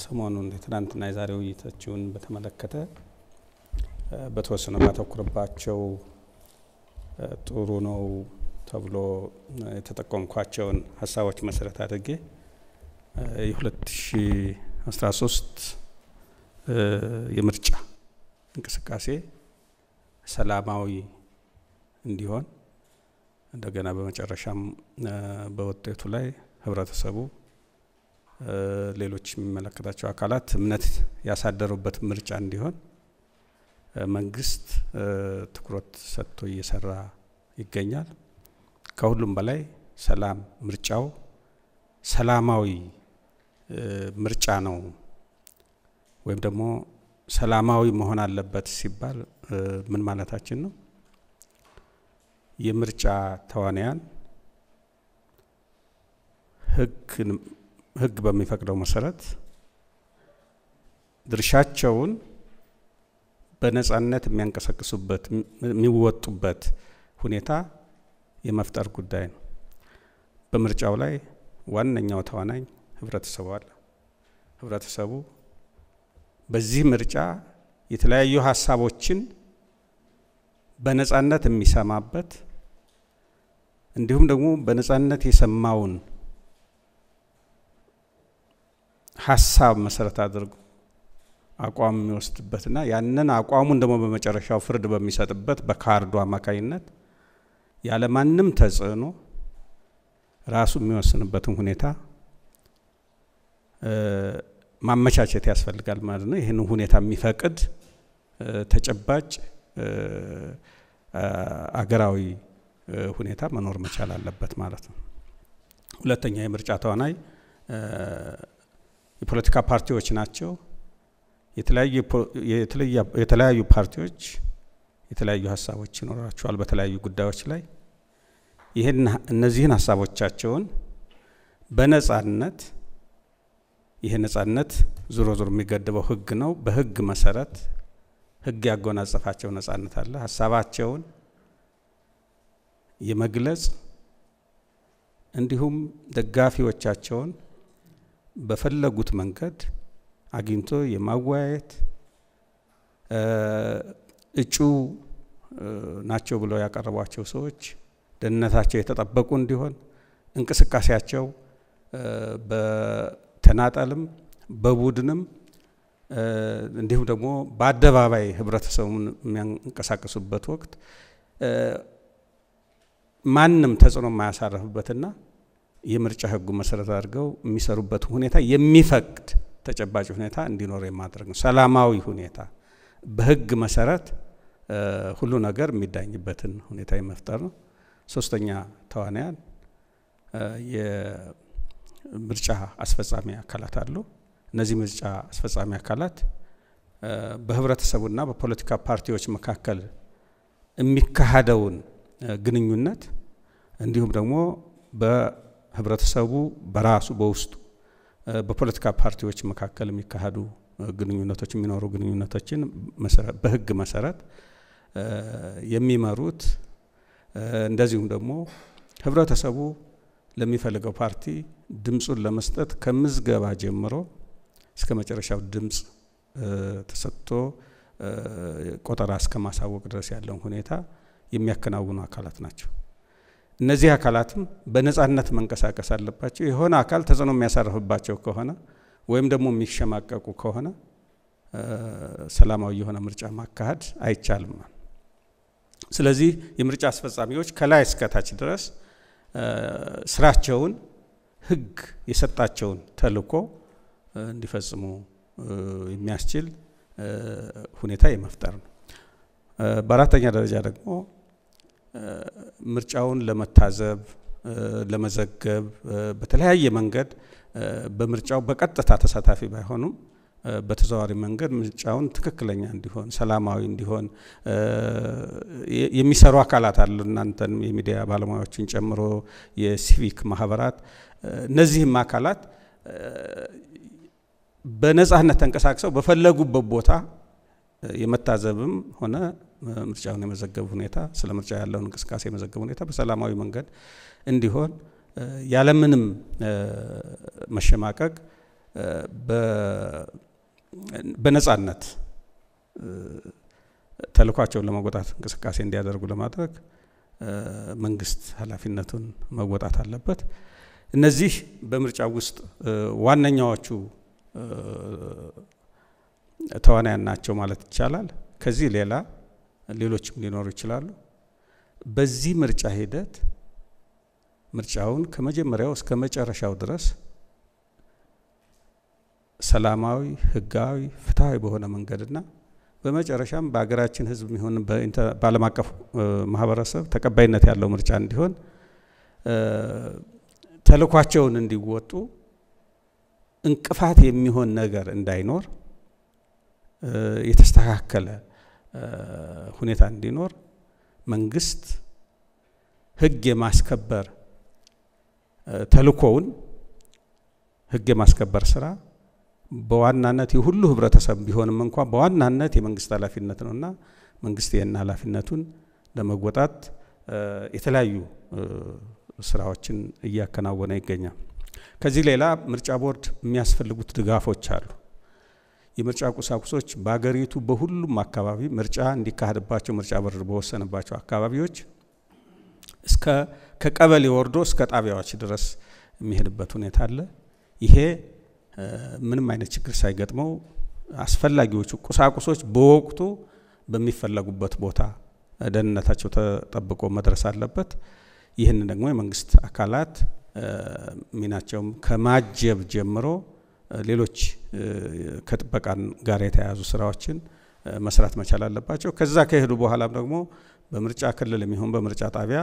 ሰሞኑን የትናንትና የዛሬ ውይይታችሁን በተመለከተ በተወሰነ ባተኩርባቸው ጥሩ ነው ተብሎ የተጠቆምኳቸውን ሀሳቦች መሰረት አድርጌ የ2013 የምርጫ እንቅስቃሴ ሰላማዊ እንዲሆን እንደገና በመጨረሻም በውጤቱ ላይ ህብረተሰቡ፣ ሌሎች የሚመለከታቸው አካላት እምነት ያሳደሩበት ምርጫ እንዲሆን መንግስት ትኩረት ሰጥቶ እየሰራ ይገኛል። ከሁሉም በላይ ሰላም ምርጫው ሰላማዊ ምርጫ ነው ወይም ደግሞ ሰላማዊ መሆን አለበት ሲባል ምን ማለታችን ነው? የምርጫ ተዋንያን ህግ በሚፈቅደው መሰረት ድርሻቸውን በነጻነት የሚያንቀሳቅሱበት የሚወጡበት ሁኔታ የመፍጠር ጉዳይ ነው። በምርጫው ላይ ዋነኛው ተዋናኝ ህብረተሰቡ አለ። ህብረተሰቡ በዚህ ምርጫ የተለያዩ ሀሳቦችን በነጻነት የሚሰማበት እንዲሁም ደግሞ በነጻነት የሰማውን ሀሳብ መሰረት አድርጎ አቋም የሚወስድበትና ያንን አቋሙን ደግሞ በመጨረሻው ፍርድ በሚሰጥበት በካርዱ አማካኝነት ያለማንም ተጽዕኖ ራሱ የሚወስንበትን ሁኔታ ማመቻቸት ያስፈልጋል ማለት ነው። ይህን ሁኔታ የሚፈቅድ ተጨባጭ አገራዊ ሁኔታ መኖር መቻል አለበት ማለት ነው። ሁለተኛ የምርጫ ተዋናይ የፖለቲካ ፓርቲዎች ናቸው። የተለያዩ ፓርቲዎች የተለያዩ ሀሳቦች ይኖራቸዋል በተለያዩ ጉዳዮች ላይ ይህን እነዚህን ሀሳቦቻቸውን በነጻነት ይህ ነጻነት ዞሮ ዞሮ የሚገድበው ህግ ነው። በህግ መሰረት ህግ ያጎናጸፋቸው ነጻነት አለ። ሀሳባቸውን የመግለጽ እንዲሁም ደጋፊዎቻቸውን በፈለጉት መንገድ አግኝቶ የማወያየት እጩ ናቸው ብለው ያቀረቧቸው ሰዎች ደህንነታቸው የተጠበቁ እንዲሆን እንቅስቃሴያቸው በተናጠልም በቡድንም እንዲሁም ደግሞ በአደባባይ ህብረተሰቡን የሚያንቀሳቅሱበት ወቅት ማንም ተጽዕኖ የማያሳረፍበትና የምርጫ ህጉ መሰረት አድርገው የሚሰሩበት ሁኔታ የሚፈቅድ ተጨባጭ ሁኔታ እንዲኖር የማድረግ ነው። ሰላማዊ ሁኔታ በህግ መሰረት ሁሉ ነገር የሚዳኝበትን ሁኔታ የመፍጠር ነው። ሶስተኛ ተዋንያን የምርጫ አስፈጻሚ አካላት አሉ። እነዚህ ምርጫ አስፈጻሚ አካላት በህብረተሰቡና በፖለቲካ ፓርቲዎች መካከል የሚካሄደውን ግንኙነት እንዲሁም ደግሞ በህብረተሰቡ በራሱ በውስጡ በፖለቲካ ፓርቲዎች መካከል የሚካሄዱ ግንኙነቶች የሚኖሩ ግንኙነቶችን በህግ መሰረት የሚመሩት እንደዚሁም ደግሞ ህብረተሰቡ ለሚፈልገው ፓርቲ ድምፁን ለመስጠት ከምዝገባ ጀምሮ እስከ መጨረሻው ድምፅ ተሰጥቶ ቆጠራ እስከ ማሳወቅ ድረስ ያለውን ሁኔታ የሚያከናውኑ አካላት ናቸው። እነዚህ አካላትም በነጻነት መንቀሳቀስ አለባቸው። የሆነ አካል ተጽዕኖ የሚያሳርፍባቸው ከሆነ ወይም ደግሞ የሚሸማቀቁ ከሆነ ሰላማዊ የሆነ ምርጫ ማካሄድ አይቻልም። ስለዚህ የምርጫ አስፈጻሚዎች ከላይ እስከታች ድረስ ስራቸውን ህግ የሰጣቸውን ተልዕኮ እንዲፈጽሙ የሚያስችል ሁኔታ የመፍጠር ነው። በአራተኛ ደረጃ ደግሞ ምርጫውን ለመታዘብ ለመዘገብ በተለያየ መንገድ በምርጫው በቀጥታ ተሳታፊ ባይሆኑም በተዘዋዋሪ መንገድ ምርጫውን ትክክለኛ እንዲሆን ሰላማዊ እንዲሆን የሚሰሩ አካላት አሉ። እናንተን የሚዲያ ባለሙያዎችን ጨምሮ የሲቪክ ማህበራት፣ እነዚህም አካላት በነጻነት ተንቀሳቅሰው በፈለጉበት ቦታ የመታዘብም ሆነ ምርጫውን የመዘገብ ሁኔታ ስለ ምርጫ ያለውን እንቅስቃሴ የመዘገብ ሁኔታ በሰላማዊ መንገድ እንዲሆን ያለምንም መሸማቀቅ በነጻነት ተልኳቸውን ለመወጣት እንቅስቃሴ እንዲያደርጉ ለማድረግ መንግስት ኃላፊነቱን መወጣት አለበት። እነዚህ በምርጫ ውስጥ ዋነኛዎቹ ተዋናያን ናቸው ማለት ይቻላል። ከዚህ ሌላ ሌሎችም ሊኖሩ ይችላሉ። በዚህ ምርጫ ሂደት ምርጫውን ከመጀመሪያው እስከ መጨረሻው ድረስ ሰላማዊ፣ ህጋዊ፣ ፍትሐዊ በሆነ መንገድና በመጨረሻም በሀገራችን ህዝብ የሚሆን በዓለም አቀፍ ማህበረሰብ ተቀባይነት ያለው ምርጫ እንዲሆን ተልኳቸውን እንዲወጡ እንቅፋት የሚሆን ነገር እንዳይኖር የተስተካከለ ሁኔታ እንዲኖር መንግስት ህግ የማስከበር ተልኮውን ህግ የማስከበር ስራ በዋናነት የሁሉ ህብረተሰብ ቢሆንም እንኳ በዋናነት የመንግስት ኃላፊነት ነውና መንግስት ይህን ኃላፊነቱን ለመወጣት የተለያዩ ስራዎችን እያከናወነ ይገኛል። ከዚህ ሌላ ምርጫ ቦርድ የሚያስፈልጉት ድጋፎች አሉ። የምርጫ ቁሳቁሶች በሀገሪቱ በሁሉም አካባቢ ምርጫ እንዲካሄድባቸው ምርጫ ቦርድ በወሰነባቸው አካባቢዎች እስከ ከቀበሌ ወርዶ እስከ ጣቢያዎች ድረስ የሚሄድበት ሁኔታ አለ። ይሄ ምንም አይነት ችግር ሳይገጥመው አስፈላጊዎቹ ቁሳቁሶች በወቅቱ በሚፈለጉበት ቦታ ደህንነታቸው ተጠብቆ መድረስ አለበት። ይህን ደግሞ የመንግስት አካላት ሚናቸውም ከማጀብ ጀምሮ ሌሎች ከጥበቃ ጋር የተያያዙ ስራዎችን መስራት መቻል አለባቸው። ከዛ ከሄዱ በኋላም ደግሞ በምርጫ ክልል የሚሆን በምርጫ ጣቢያ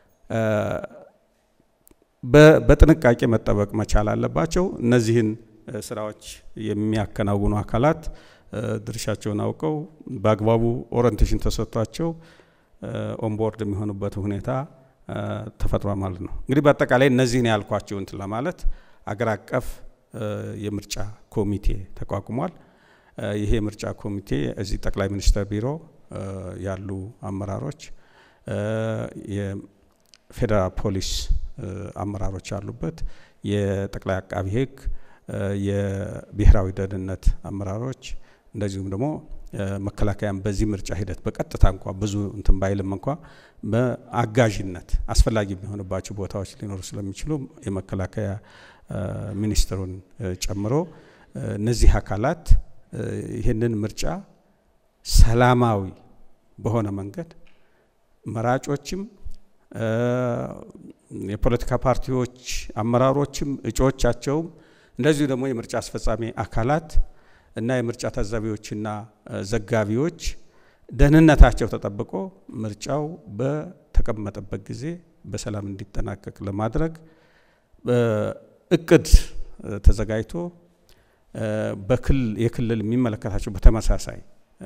በጥንቃቄ መጠበቅ መቻል አለባቸው። እነዚህን ስራዎች የሚያከናውኑ አካላት ድርሻቸውን አውቀው በአግባቡ ኦሪንቴሽን ተሰጥቷቸው ኦንቦርድ የሚሆኑበት ሁኔታ ተፈጥሯል ማለት ነው። እንግዲህ በአጠቃላይ እነዚህን ያልኳቸው እንትን ለማለት አገር አቀፍ የምርጫ ኮሚቴ ተቋቁሟል። ይሄ የምርጫ ኮሚቴ እዚህ ጠቅላይ ሚኒስትር ቢሮ ያሉ አመራሮች፣ የፌዴራል ፖሊስ አመራሮች አሉበት፣ የጠቅላይ አቃቢ ሕግ፣ የብሔራዊ ደህንነት አመራሮች እንደዚሁም ደግሞ መከላከያም በዚህ ምርጫ ሂደት በቀጥታ እንኳ ብዙ እንትን ባይልም እንኳ በአጋዥነት አስፈላጊ የሚሆንባቸው ቦታዎች ሊኖሩ ስለሚችሉ የመከላከያ ሚኒስትሩን ጨምሮ እነዚህ አካላት ይህንን ምርጫ ሰላማዊ በሆነ መንገድ መራጮችም የፖለቲካ ፓርቲዎች አመራሮችም እጩዎቻቸውም እንደዚሁ ደግሞ የምርጫ አስፈጻሚ አካላት እና የምርጫ ታዛቢዎችና ዘጋቢዎች ደህንነታቸው ተጠብቆ ምርጫው በተቀመጠበት ጊዜ በሰላም እንዲጠናቀቅ ለማድረግ እቅድ ተዘጋጅቶ የክልል የሚመለከታቸው በተመሳሳይ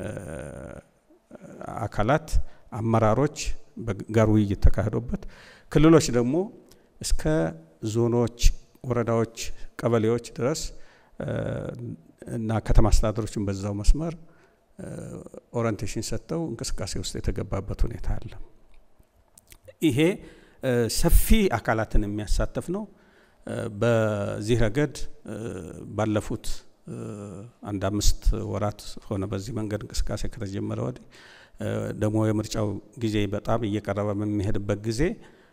አካላት አመራሮች ጋር ውይይት ተካሂዶበት ክልሎች ደግሞ እስከ ዞኖች፣ ወረዳዎች፣ ቀበሌዎች ድረስ እና ከተማ አስተዳደሮችን በዛው መስመር ኦሪንቴሽን ሰጥተው እንቅስቃሴ ውስጥ የተገባበት ሁኔታ አለ። ይሄ ሰፊ አካላትን የሚያሳተፍ ነው። በዚህ ረገድ ባለፉት አንድ አምስት ወራት ሆነ በዚህ መንገድ እንቅስቃሴ ከተጀመረ ወዲህ ደግሞ የምርጫው ጊዜ በጣም እየቀረበ በሚሄድበት ጊዜ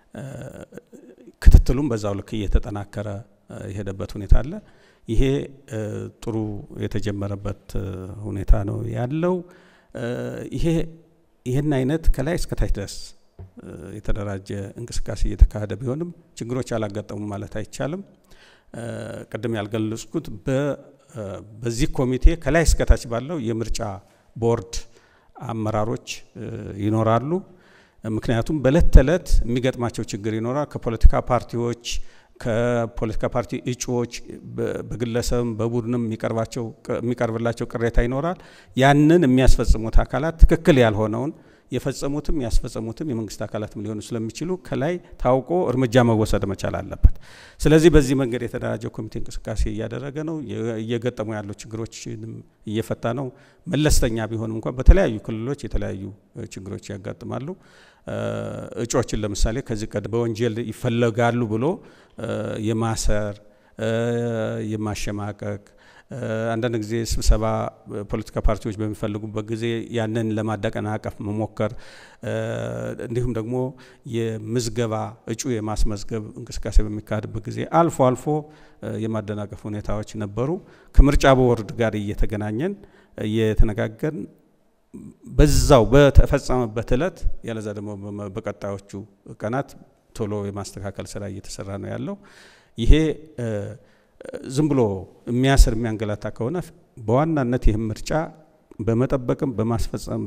ክትትሉም በዛው ልክ እየተጠናከረ የሄደበት ሁኔታ አለ። ይሄ ጥሩ የተጀመረበት ሁኔታ ነው ያለው። ይሄ ይህን አይነት ከላይ እስከታች ድረስ የተደራጀ እንቅስቃሴ እየተካሄደ ቢሆንም ችግሮች አላጋጠሙም ማለት አይቻልም። ቅድም ያልገለጽኩት በዚህ ኮሚቴ ከላይ እስከታች ባለው የምርጫ ቦርድ አመራሮች ይኖራሉ። ምክንያቱም በእለት ተዕለት የሚገጥማቸው ችግር ይኖራል። ከፖለቲካ ፓርቲዎች ከፖለቲካ ፓርቲ እጩዎች በግለሰብም በቡድንም የሚቀርብላቸው ቅሬታ ይኖራል። ያንን የሚያስፈጽሙት አካላት ትክክል ያልሆነውን የፈጸሙትም ያስፈጸሙትም የመንግስት አካላትም ሊሆኑ ስለሚችሉ ከላይ ታውቆ እርምጃ መወሰድ መቻል አለበት። ስለዚህ በዚህ መንገድ የተደራጀው ኮሚቴ እንቅስቃሴ እያደረገ ነው። እየገጠሙ ያሉ ችግሮችንም እየፈታ ነው። መለስተኛ ቢሆንም እንኳን በተለያዩ ክልሎች የተለያዩ ችግሮች ያጋጥማሉ። እጩዎችን ለምሳሌ ከዚህ ቀደም በወንጀል ይፈለጋሉ ብሎ የማሰር የማሸማቀቅ አንዳንድ ጊዜ ስብሰባ ፖለቲካ ፓርቲዎች በሚፈልጉበት ጊዜ ያንን ለማደቀናቀፍ መሞከር እንዲሁም ደግሞ የምዝገባ እጩ የማስመዝገብ እንቅስቃሴ በሚካሄድበት ጊዜ አልፎ አልፎ የማደናቀፍ ሁኔታዎች ነበሩ። ከምርጫ ቦርድ ጋር እየተገናኘን እየተነጋገርን በዛው በተፈጸመበት እለት ያለዛ ደግሞ በቀጣዮቹ ቀናት ቶሎ የማስተካከል ስራ እየተሰራ ነው ያለው። ይሄ ዝም ብሎ የሚያስር የሚያንገላታ ከሆነ በዋናነት ይህም ምርጫ በመጠበቅም በማስፈጸም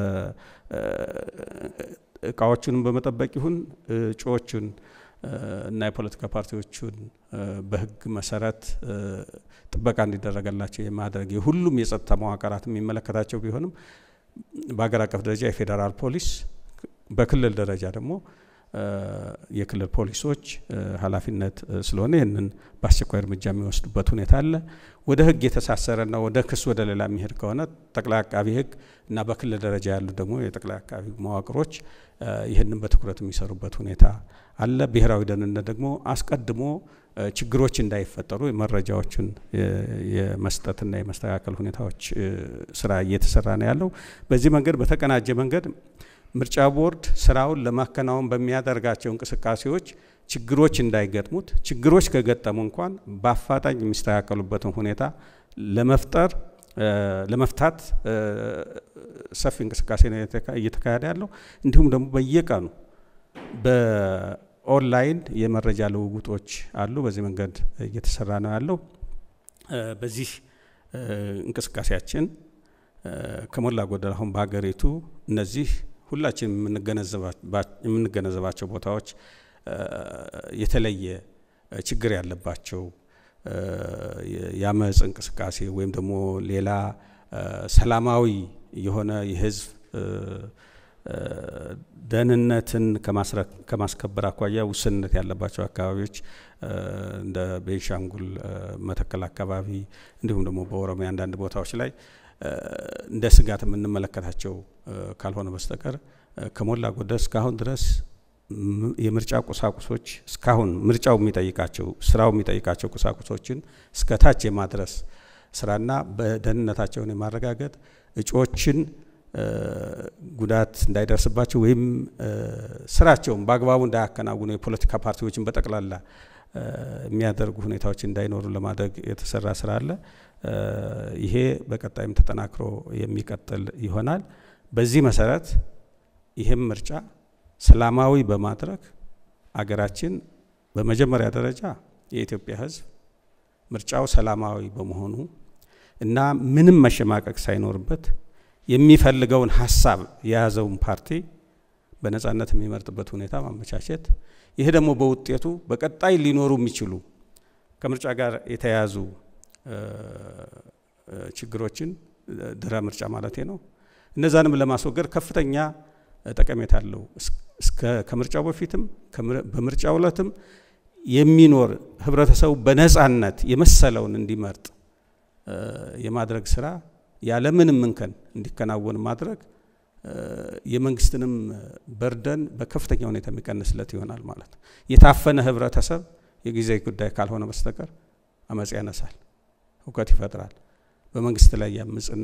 እቃዎቹንም በመጠበቅ ይሁን እጩዎቹን እና የፖለቲካ ፓርቲዎቹን በሕግ መሰረት ጥበቃ እንዲደረገላቸው የማድረግ የሁሉም የጸጥታ መዋቅራት የሚመለከታቸው ቢሆንም በሀገር አቀፍ ደረጃ የፌዴራል ፖሊስ፣ በክልል ደረጃ ደግሞ የክልል ፖሊሶች ኃላፊነት ስለሆነ ይህንን በአስቸኳይ እርምጃ የሚወስዱበት ሁኔታ አለ። ወደ ህግ የተሳሰረና ወደ ክስ ወደ ሌላ የሚሄድ ከሆነ ጠቅላይ አቃቢ ህግ እና በክልል ደረጃ ያሉ ደግሞ የጠቅላይ አቃቢ መዋቅሮች ይህንን በትኩረት የሚሰሩበት ሁኔታ አለ። ብሔራዊ ደህንነት ደግሞ አስቀድሞ ችግሮች እንዳይፈጠሩ መረጃዎችን የመስጠትና የመስተካከል ሁኔታዎች ስራ እየተሰራ ነው ያለው። በዚህ መንገድ በተቀናጀ መንገድ ምርጫ ቦርድ ስራውን ለማከናወን በሚያደርጋቸው እንቅስቃሴዎች ችግሮች እንዳይገጥሙት፣ ችግሮች ከገጠሙ እንኳን በአፋጣኝ የሚስተካከሉበትን ሁኔታ ለመፍጠር ለመፍታት ሰፊ እንቅስቃሴ ነው እየተካሄደ ያለው። እንዲሁም ደግሞ በየቀኑ በኦንላይን የመረጃ ልውውጦች አሉ። በዚህ መንገድ እየተሰራ ነው ያለው። በዚህ እንቅስቃሴያችን ከሞላ ጎደል አሁን በሀገሪቱ እነዚህ ሁላችን የምንገነዘባቸው ቦታዎች የተለየ ችግር ያለባቸው የአመፅ እንቅስቃሴ ወይም ደግሞ ሌላ ሰላማዊ የሆነ የህዝብ ደህንነትን ከማስከበር አኳያ ውስንነት ያለባቸው አካባቢዎች እንደ ቤንሻንጉል መተከል አካባቢ እንዲሁም ደግሞ በኦሮሚያ አንዳንድ ቦታዎች ላይ እንደ ስጋት የምንመለከታቸው ካልሆነ በስተቀር ከሞላ ጎደል እስካሁን ድረስ የምርጫ ቁሳቁሶች እስካሁን ምርጫው የሚጠይቃቸው ስራው የሚጠይቃቸው ቁሳቁሶችን እስከ ታች የማድረስ ስራና በደህንነታቸውን የማረጋገጥ እጩዎችን ጉዳት እንዳይደርስባቸው ወይም ስራቸውን በአግባቡ እንዳያከናውኑ የፖለቲካ ፓርቲዎችን በጠቅላላ የሚያደርጉ ሁኔታዎች እንዳይኖሩ ለማድረግ የተሰራ ስራ አለ። ይሄ በቀጣይም ተጠናክሮ የሚቀጥል ይሆናል። በዚህ መሰረት ይህም ምርጫ ሰላማዊ በማድረግ አገራችን በመጀመሪያ ደረጃ የኢትዮጵያ ሕዝብ ምርጫው ሰላማዊ በመሆኑ እና ምንም መሸማቀቅ ሳይኖርበት የሚፈልገውን ሀሳብ የያዘውን ፓርቲ በነጻነት የሚመርጥበት ሁኔታ ማመቻቸት፣ ይሄ ደግሞ በውጤቱ በቀጣይ ሊኖሩ የሚችሉ ከምርጫ ጋር የተያያዙ ችግሮችን ድህረ ምርጫ ማለቴ ነው። እነዛንም ለማስወገድ ከፍተኛ ጠቀሜታ አለው። ከምርጫው በፊትም በምርጫው ዕለትም የሚኖር ህብረተሰቡ በነጻነት የመሰለውን እንዲመርጥ የማድረግ ስራ ያለምንም እንከን እንዲከናወን ማድረግ የመንግስትንም በርደን በከፍተኛ ሁኔታ የሚቀንስለት ይሆናል ማለት ነው። የታፈነ ህብረተሰብ የጊዜ ጉዳይ ካልሆነ በስተቀር አመፅ ያነሳል፣ እውቀት ይፈጥራል፣ በመንግስት ላይ ያምፅና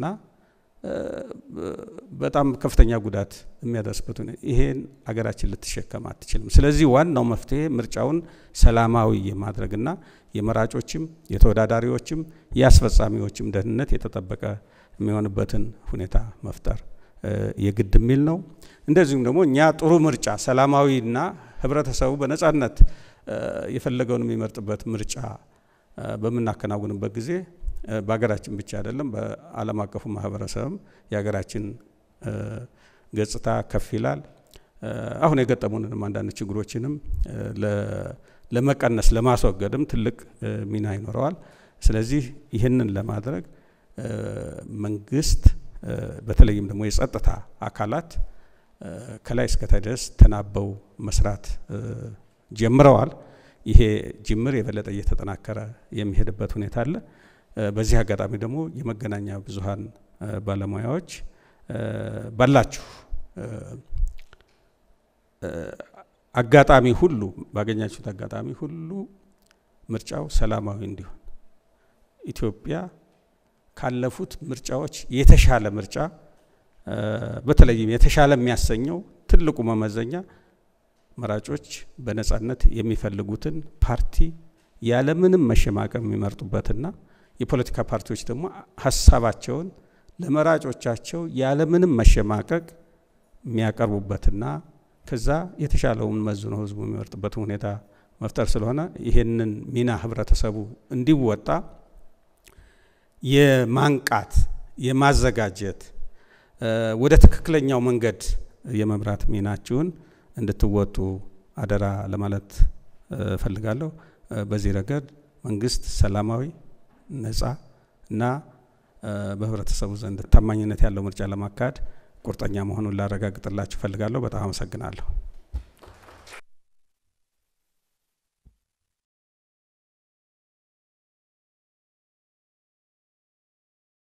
በጣም ከፍተኛ ጉዳት የሚያደርስበት ሁኔታ ይሄን አገራችን ልትሸከም አትችልም። ስለዚህ ዋናው መፍትሄ ምርጫውን ሰላማዊ የማድረግና የመራጮችም የተወዳዳሪዎችም የአስፈጻሚዎችም ደህንነት የተጠበቀ የሚሆንበትን ሁኔታ መፍጠር የግድ የሚል ነው። እንደዚሁም ደግሞ እኛ ጥሩ ምርጫ ሰላማዊና ህብረተሰቡ በነጻነት የፈለገውን የሚመርጥበት ምርጫ በምናከናውንበት ጊዜ በሀገራችን ብቻ አይደለም፣ በዓለም አቀፉ ማህበረሰብም የሀገራችን ገጽታ ከፍ ይላል። አሁን የገጠሙንንም አንዳንድ ችግሮችንም ለመቀነስ ለማስወገድም ትልቅ ሚና ይኖረዋል። ስለዚህ ይህንን ለማድረግ መንግስት በተለይም ደግሞ የጸጥታ አካላት ከላይ እስከታች ድረስ ተናበው መስራት ጀምረዋል። ይሄ ጅምር የበለጠ እየተጠናከረ የሚሄድበት ሁኔታ አለ። በዚህ አጋጣሚ ደግሞ የመገናኛ ብዙሃን ባለሙያዎች ባላችሁ አጋጣሚ ሁሉ ባገኛችሁት አጋጣሚ ሁሉ ምርጫው ሰላማዊ እንዲሆን ኢትዮጵያ ካለፉት ምርጫዎች የተሻለ ምርጫ በተለይም የተሻለ የሚያሰኘው ትልቁ መመዘኛ መራጮች በነጻነት የሚፈልጉትን ፓርቲ ያለምንም መሸማቀቅ የሚመርጡበትና የፖለቲካ ፓርቲዎች ደግሞ ሀሳባቸውን ለመራጮቻቸው ያለምንም መሸማቀቅ የሚያቀርቡበትና ከዛ የተሻለውን መዝኖ ህዝቡ የሚመርጥበትን ሁኔታ መፍጠር ስለሆነ ይሄንን ሚና ህብረተሰቡ እንዲወጣ የማንቃት የማዘጋጀት ወደ ትክክለኛው መንገድ የመምራት ሚናችሁን እንድትወጡ አደራ ለማለት እፈልጋለሁ። በዚህ ረገድ መንግስት ሰላማዊ፣ ነጻ እና በህብረተሰቡ ዘንድ ታማኝነት ያለው ምርጫ ለማካሄድ ቁርጠኛ መሆኑን ላረጋግጥላችሁ እፈልጋለሁ። በጣም አመሰግናለሁ።